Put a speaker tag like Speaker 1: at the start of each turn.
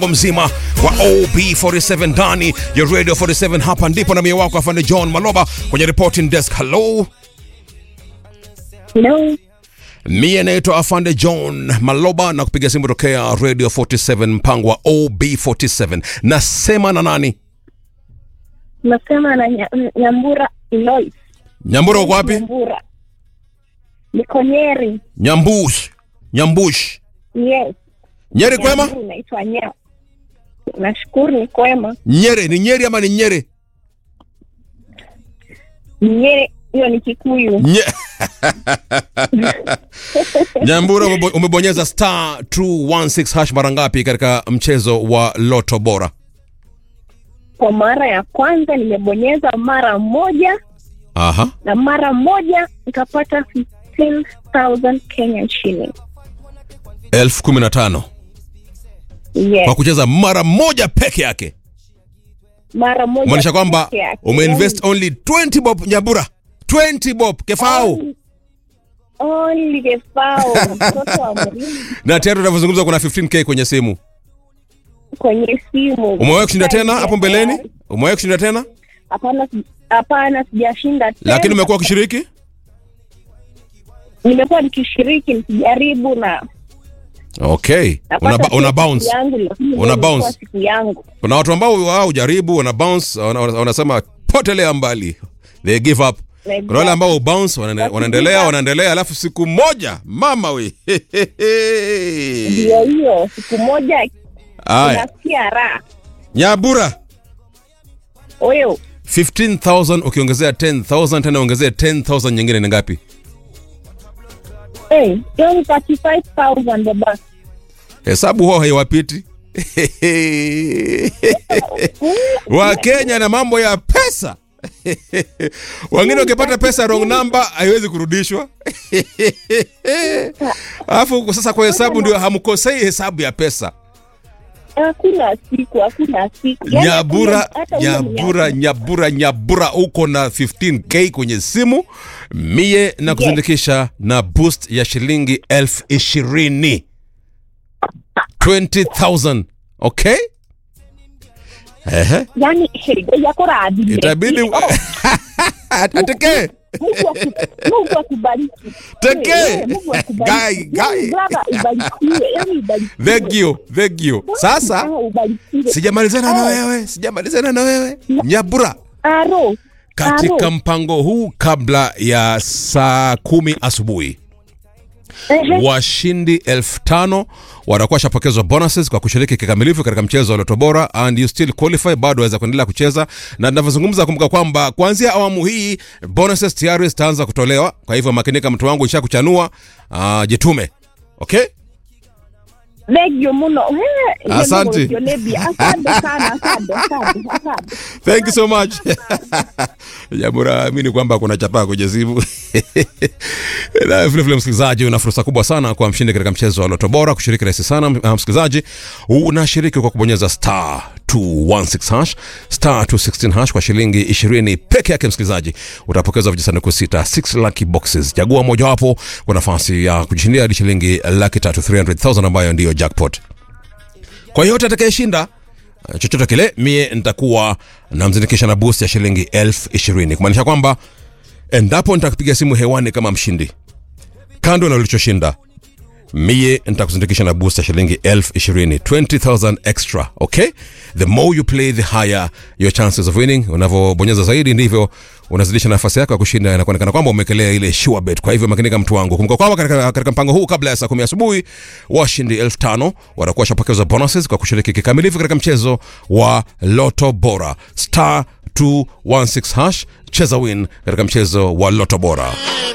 Speaker 1: mzima wa OB47 ndani ya Radio 47. Hapa ndipo na mie wako afande John Maloba kwenye reporting desk. Hello,
Speaker 2: Hello.
Speaker 1: mie naitwa afande John Maloba na kupiga simu tokea Radio 47 mpango wa OB47. Nasema na nani?
Speaker 2: Nasema na Nya- Nyambura Elois.
Speaker 1: Nyambura uko wapi?
Speaker 2: Nyambura. Niko Nyeri.
Speaker 1: Nyambush, Nyambush,
Speaker 2: Yes.
Speaker 1: Nyeri kwema?
Speaker 2: Nyambura Naitwa Nya. Nashukuru ni kwema.
Speaker 1: Nyeri ni Nyeri ama ni Nyeri?
Speaker 2: Nyeri hiyo ni Kikuyu.
Speaker 1: Nye... Nyambura umebo- umebonyeza star 216 hash mara ngapi katika mchezo wa Loto Bora?
Speaker 2: Kwa mara ya kwanza nimebonyeza mara moja
Speaker 1: Aha.
Speaker 2: na mara moja nikapata 15,000 Kenyan shilling.
Speaker 1: elfu kumi na tano
Speaker 2: Yes.
Speaker 1: kwa kucheza mara moja peke yake,
Speaker 2: Mara moja.
Speaker 1: maanisha kwamba
Speaker 2: peke yake.
Speaker 1: umeinvest only 20 bob Nyambura, 20 bob kefau,
Speaker 2: Only- Only the foul. Mtoto wa mrembo
Speaker 1: na tayari unavyozungumza kuna 15k kwenye simu.
Speaker 2: kwenye simu.
Speaker 1: Umewahi kushinda tena hapo mbeleni? Umewahi kushinda tena,
Speaker 2: Hapana, si- hapana, sijashinda tena.
Speaker 1: lakini umekuwa ukishiriki?
Speaker 2: nimekuwa nikishiriki nikijaribu na
Speaker 1: Okay, una,
Speaker 2: napata
Speaker 1: una
Speaker 2: siku
Speaker 1: bounce.
Speaker 2: yangu, lakini leo
Speaker 1: Una
Speaker 2: ilikuwa
Speaker 1: bounce.
Speaker 2: siku yangu.
Speaker 1: Kuna watu ambao wao hujaribu, wana bounce, wana- wana- wanasema potelea mbali, they give up. Kuna wale ambao bounce wanaende- wanaendelea wanaendelea, alafu siku moja mama we
Speaker 2: Ndio hiyo siku moja
Speaker 1: Aya,
Speaker 2: unasikia raha
Speaker 1: Nyabura
Speaker 2: huyo
Speaker 1: 15000 ukiongezea 10000 tena ongezea 10000 nyingine ni ngapi?
Speaker 2: Eh, hiyo ni 35000 baba.
Speaker 1: Hesabu huwa haiwapiti Wakenya na mambo ya pesa wengine wakipata pesa wrong number haiwezi kurudishwa alafu sasa kwa hesabu ndio hamkosei hesabu ya pesa
Speaker 2: Hakuna siku, hakuna siku. Yaani
Speaker 1: nyabura
Speaker 2: hakuna- hata ule
Speaker 1: nyabura
Speaker 2: mwenye-
Speaker 1: nyabura nyabura uko na 15k kwenye simu mie na kuzindikisha na boost ya shilingi elfu ishirini 20000 okay Ehe.
Speaker 2: Yaani heri yako radhi.
Speaker 1: itabidi
Speaker 2: Oh,
Speaker 1: ateke
Speaker 2: Mungu aku- Mungu akubariki.
Speaker 1: Teke.
Speaker 2: Eh, Mungu akubariki.
Speaker 1: Guy, guy.
Speaker 2: Yaani brother, ubarikiwe, yaani ubarikiwe.
Speaker 1: thank you thank you sasa
Speaker 2: Ah, ubarikiwe.
Speaker 1: sijamalizana na
Speaker 2: Ah.
Speaker 1: wewe sijamalizana na wewe nyabura
Speaker 2: Aro.
Speaker 1: katika
Speaker 2: Aro.
Speaker 1: mpango huu kabla ya saa kumi asubuhi
Speaker 2: Ehe.
Speaker 1: washindi elfu tano watakuwa shapokezwa bonuses kwa kushiriki kikamilifu katika mchezo wa Loto Bora and you still qualify, bado waweza kuendelea kucheza. Na ninavyozungumza, kumbuka kwamba kuanzia awamu hii bonuses tayari zitaanza kutolewa. Kwa hivyo makinika, mtu wangu, isha kuchanua. Uh, jitume okay.
Speaker 2: Legio muno. Eh,
Speaker 1: Asante.
Speaker 2: Legio Lebi. Asante sana, asante, asante, asante.
Speaker 1: Thank you so much. Jambo naamini kwamba kuna chapaa kwenye simu. Na vile vile msikilizaji, una fursa kubwa sana kwa mshindi katika mchezo wa Loto Bora. Kushiriki rahisi sana uh, msikilizaji, unashiriki kwa kubonyeza star 216 hash star 216 hash kwa shilingi 20 peke yake. Msikilizaji, utapokezwa vijisanduku sita 6 lucky boxes. Chagua mojawapo kwa nafasi ya kujishindia hadi shilingi laki tatu 300,000 ambayo ndiyo jackpot. Kwa yote atakayeshinda uh, chochote kile, mie nitakuwa namzindikisha na boost ya shilingi elfu ishirini kumaanisha kwamba endapo nitakupiga simu hewani kama mshindi, kando na ulichoshinda, mie nitakuzindikisha na boost ya shilingi elfu ishirini 20000 extra okay the more you play the higher your chances of winning unavyobonyeza zaidi ndivyo unazidisha nafasi yako ya kushinda na kuonekana kwamba umekelea ile sure bet kwa hivyo makinika mtu wangu kumbuka kwamba katika, katika mpango huu kabla ya saa kumi asubuhi washindi elfu tano watakuwa washapokezwa bonuses kwa kushiriki kikamilifu katika mchezo wa loto bora star 216 hash cheza win katika mchezo wa loto bora